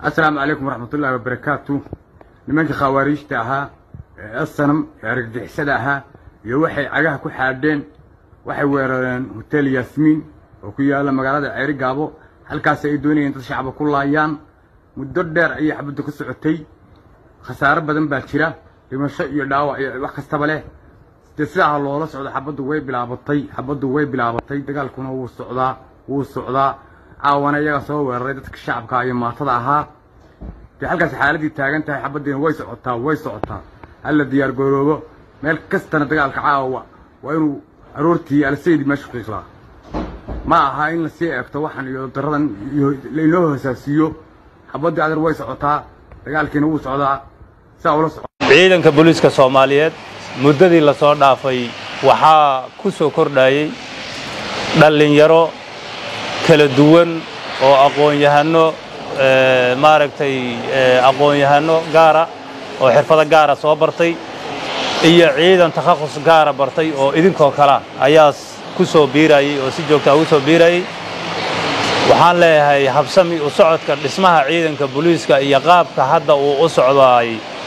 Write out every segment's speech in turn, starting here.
asalaamu calaykum waraxmatullaahi wabarakaatu nimankii khawaariijta ahaa ee asanam ee argagixisada ahaa iyo waxay cagaha ku xaadheen waxay weerareen hotel yaasmiin oo ku yaalla magaalada ceeri gaabo halkaas ay doonayeen dad shacaba ku laayaan muddo dheer ayay xabaddu ka socotay khasaaro badan baa jira dhimasho iyo dhaawac iyo wax kastaba leh dee sidaa loola socdo xabaddu way bilaabatay xabaddu way bilaabatay dagaalkuna wuu socdaa wuu socdaa caawana iyaga soo weeraray dadka shacabka iyo maatada ahaa dee halkaas xaaladii taagan tahay xabaddiina way socotaa way socotaa hala diyaar garoobo meel kastana dagaalka caawa waa inuu aroortii alsaydi meesha qiiqlaa ma aha in lasii eegto waxan iyo daradan iyo lainoo hoosaasiiyo xabaddii adeer way socotaa dagaalkiina wuu socdaa saa ula soco ciidanka booliiska soomaaliyeed muddadii la soo dhaafay waxaa ku soo kordhayey dhallinyaro kala duwan oo aqoon-yahanno maaragtay aqoon-yahanno gaara oo xirfado gaara soo bartay iyo ciidan takhasus gaara bartay oo idinkoo kalea ayaa ku soo biirayey oo si joogtaa ugu soo biirayey waxaan leeyahay habsami u socodka dhismaha ciidanka booliiska iyo qaabka hadda uu u socdaay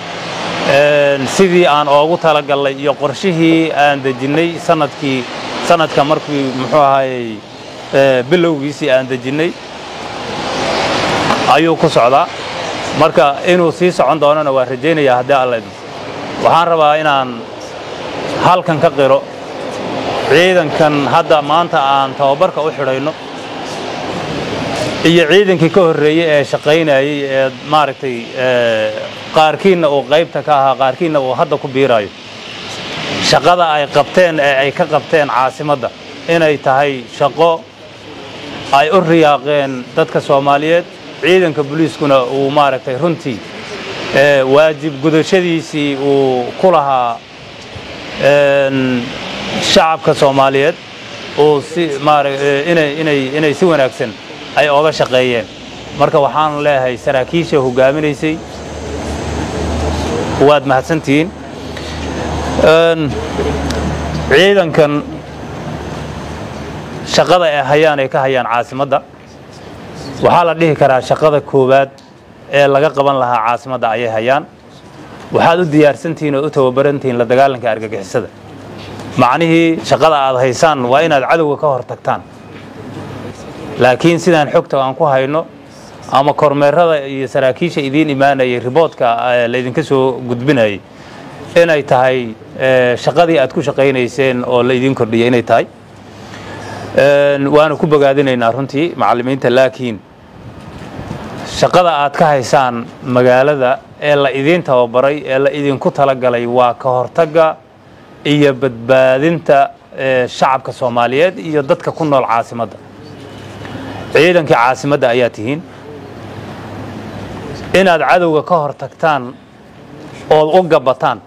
sidii aan oogu talagallay iyo qorshihii aan dejinnay sanadkii sanadka markii muxuu ahaayey bilowgiisii aan dejinnay ayuu ku socdaa marka inuu sii socon doonana waa rajaynayaa haddii alla idin waxaan rabaa inaan halkan ka qiro ciidankan hadda maanta aan tababarka u xidhayno iyo ciidankii ka horreeyey ee shaqaynayey ee maaragtay qaarkiinna uu qaybta ka ahaa qaarkiinna uu hadda ku biiraayo shaqada ay qabteen ee ay ka qabteen caasimadda inay tahay shaqo ay u riyaaqeen dadka soomaaliyeed ciidanka boliiskuna uu maaragtay runtii waajib gudashadiisii uu ku lahaa shacabka soomaaliyeed uu si inay si wanaagsan ay ooga shaqeeyeen marka waxaan leeyahay saraakiisha hogaaminaysay waad mahadsantihiin ciidankan shaqada ay hayaan ay ka hayaan caasimadda waxaa la dhihi karaa shaqada koowaad ee laga qaban lahaa caasimadda ayay hayaan waxaad u diyaarsantihiin oo u tababarantihiin la dagaalanka argagixisada macnihii shaqada aad haysaan waa inaad cadowga ka hor tagtaan laakiin sidaan xogta aan ku hayno ama kormeerada iyo saraakiisha idiin imaanayay riboodka laydinka soo gudbinayay inay tahay shaqadii aad ku shaqaynayseen oo la idiin kordhiyay inay tahay waana ku bogaadinaynaa runtii macallimiinta laakiin shaqada aad ka haysaan magaalada ee la idiin tababaray ee la idinku talagalay waa ka hortagga iyo badbaadinta shacabka soomaaliyeed iyo dadka ku nool caasimadda ciidankii caasimadda ayaa tihiin inaad cadowga ka hor tagtaan ood u gabbataan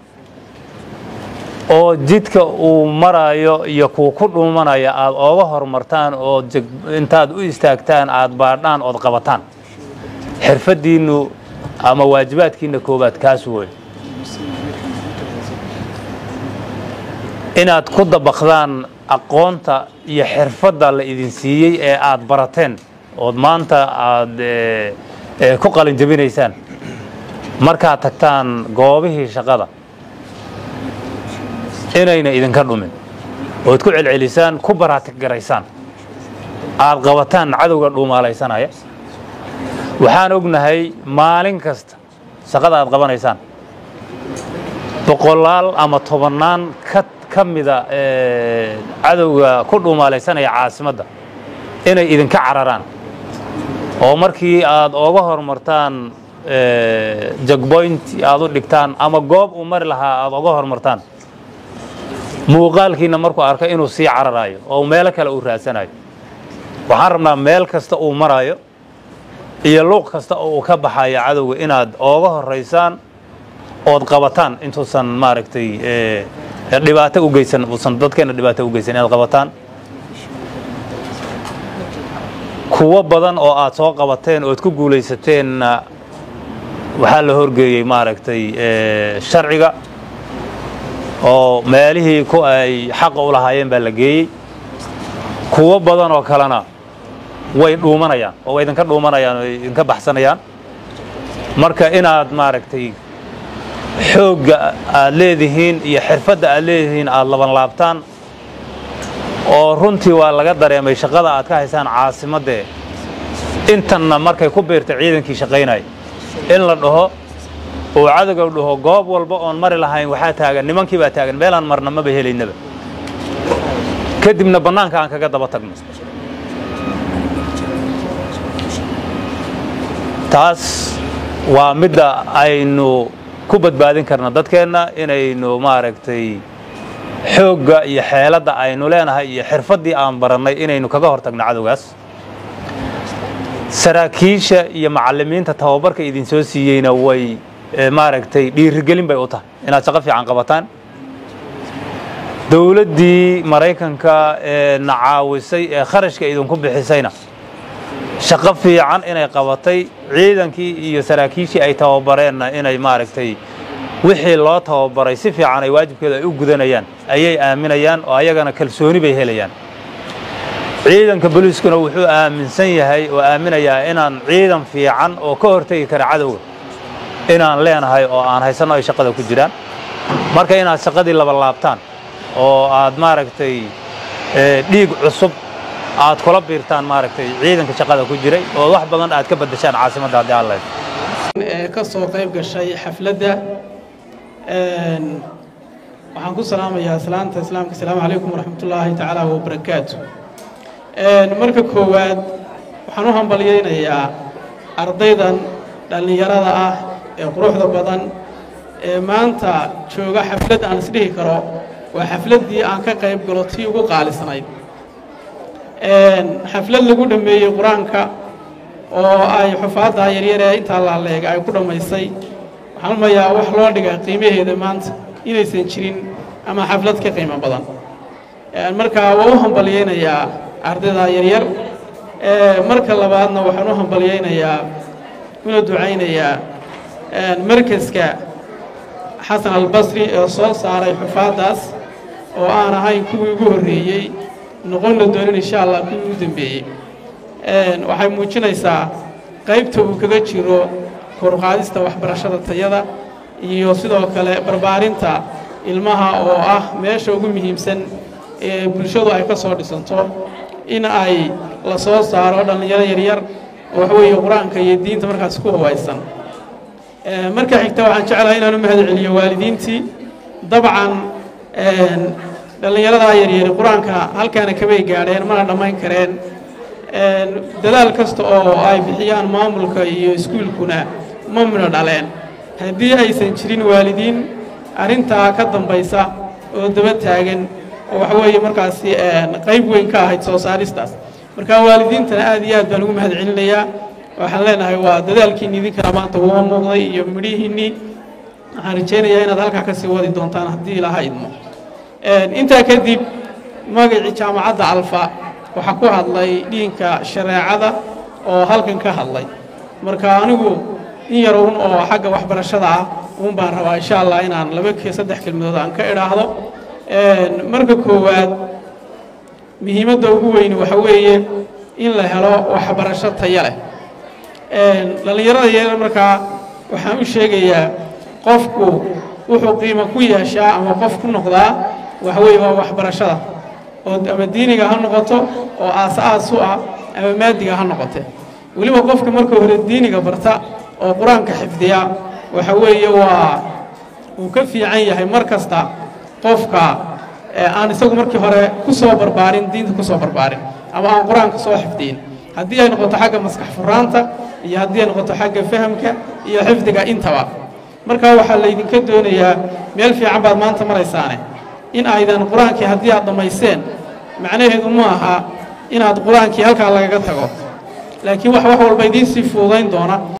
oo jidka uu maraayo iyo kuu ku dhuumanaya aad ooga horumartaan oo intaad u istaagtaan aad baadhaan ood qabataan xirfaddiinnu ama waajibaadkiinna koowaad kaas wey inaad ku dabaqdaan aqoonta iyo xirfadda la idin siiyey ee aad barateen ood maanta aad ku qalinjabinaysaan markaad tagtaan goobihii shaqada inayna idinka dhumin ood ku celcelisaan ku baraatigaraysaan aad qabataan cadowga dhuumaalaysanaya waxaan ognahay maalin kasta shaqada aad qabanaysaan boqolaal ama tobannaan ka ka mida cadowga ku dhuumaalaysanaya caasimadda inay idinka cararaan oo markii aad ooga horumartaan jagboynt aad u dhigtaan ama goob uu mari lahaa aad oga horumartaan muuqaalkiinna markuu arko inuu sii cararaayo oo meelo kale uu raadsanayo waxaan rabnaa meel kasta uu maraayo iyo luuq kasta oo uu ka baxayo cadowga inaad ooga horaysaan ood qabataan intuusan maaragtay dhibaato u geysan uusan dadkeenna dhibaato u geysan inaad qabataan kuwo badan oo aad soo qabateen ood ku guulaysateenna waxaa la horgeeyey maaragtay sharciga oo meelihii ku ay xaqa u lahaayeen baa la geeyey kuwo badan oo kalena way dhuumanayaan oo way idinka dhuumanayaan oo idinka baxsanayaan marka inaad maaragtay xoogga aad leedihiin iyo xirfadda aad leedihiin aad laban laabtaan oo runtii waa laga dareemay shaqada aad ka haysaan caasimaddee intanna markay ku biirta ciidankii shaqaynaya in la dhaho uu cadowga dhaho goob walba oon mari lahayn waxaa taagan nimankii baa taagan meelaan marna maba helaynaba kadibna bannaanka aan kaga daba tagno taas waa midda aynu ku badbaadin karna dadkeenna inaynu maaragtay xoogga iyo xeeladda aynu leenahay iyo xirfaddii aan barannay inaynu kaga hor tagno cadowgaas saraakiisha iyo macallimiinta tababarka idin soo siiyeyna way maaragtay dhiirigelin bay u tahay inaad shaqo fiican qabataan dowladdii maraykanka ee na caawisay ee kharashka idinku bixisayna shaqo fiican inay qabatay ciidankii iyo saraakiishii ay tababareenna inay maaragtay wixii loo tababaray si fiican ay waajibkeeda ay u gudanayaan ayay aaminayaan oo ayagana kalsooni bay helayaan ciidanka boliiskuna wuxuu aaminsan yahay oo aaminayaa inaan ciidan fiican oo ka hortegi kara cadowga inaan leenahay oo aan haysanno ay shaqada ku jiraan marka inaad shaqadii laba laabtaan oo aad maaragtay dhiig cusub aad kula biirtaan maaragtay ciidanka shaqada ku jiray oo wax badan aad ka beddeshaan caasimadda haddii aan lahayd ee ka soo qayb gashay xafladda waxaan ku salaamayaa salaanta islaamka asalaamu calaykum waraxmatullaahi tacaala wabarakaatu marka koowaad waxaan u hambalyaynayaa ardaydan dhallinyarada ah ee quruxda badan ee maanta jooga xaflad aan isdhihi karo waa xafladdii aan ka qayb galo tii ugu qaalisnayd xaflad lagu dhammeeyey qur-aanka oo ay xufaadda yaryar ee intaa laaleega ay ku dhammaysay waxaan umayaa wax loo dhiga qiimaheeda maanta inaysan jirin ama xaflad ka qiimo badan marka waa u hambalyaynayaa ardayda yaryar marka labaadna waxaan u hambalyaynayaa una ducaynayaa markaska xasan albasri ee soo saaray xufaaddaas oo aan ahayn kuwii ugu horreeyey noqonna doonin insha allah kuwii ugu dembeeyey waxay muujinaysaa qaybta uu kaga jiro koruqaadista waxbarashada tayada iyo sidoo kale barbaarinta ilmaha oo ah meesha ugu muhiimsan ee bulshadu ay ka soo dhisanto in ay la soo saaro dhallinyaro yaryar oo waxweeye qur-aanka iyo diinta markaas ku hawaysan marka xigta waxaan jeclahay inaan u mahad celiyo waalidiintii dabcan dhallinyaradaa yaryari qur-aanka halkaana kamay gaadheen mana dhammayn kareen dadaal kasta oo ay bixiyaan maamulka iyo iskuulkuna ma mina dhaleen haddii aysan jirin waalidiin arrintaa ka dambaysa oo daba taagan oo waxweeye markaasi qayb weyn ka ahayd soo saaristaas marka waalidiintana aad iyo aad baan ugu mahad celinayaa waxaan leenahay waa dadaalkiinni idinkana maanta uuma muuqday iyo midhihiinnii waxaan rajaynayaa inaad halkaa ka sii wadi doontaan haddii ilaha idmo intaa kadib magacii jaamacadda alfa waxaa ku hadlay dhiinka shareecada oo halkan ka hadlay marka anigu in yar un oo xagga waxbarashada ah uun baan rabaa insha allah inaan laba ke saddex kelmadood aan ka idhaahdo marka koowaad muhiimadda ugu weyni waxa weeye in la helo waxbarasho tayo leh dhallinyarada yaryar markaa waxaan u sheegayaa qofku wuxuu qiimo ku yeeshaa ama qof ku noqdaa waxweeye waa waxbarashada oo ama diiniga ha noqoto oo aas-aas u ah ama maadiga ha noqote weliba qofka marka hore diiniga barta oo qur-aanka xifdiya waxa weeye waa uu ka fiican yahay mar kasta qofka aan isagu markii hore ku soo barbaarin diinta ku soo barbaarin ama aan qur-aanka soo xifdiyin haddii ay noqoto xagga maskax furaanta iyo haddii ay noqoto xagga fahamka iyo xifdiga intaba markaa waxaa laydinka doonayaa meel fiican baad maanta maraysaane in aydan qur-aankii haddii aad dhammayseen macnaheedu ma aha inaad qur-aankii halkaa lagaga tago laakiin wax wax walba idiin sii fuudayn doona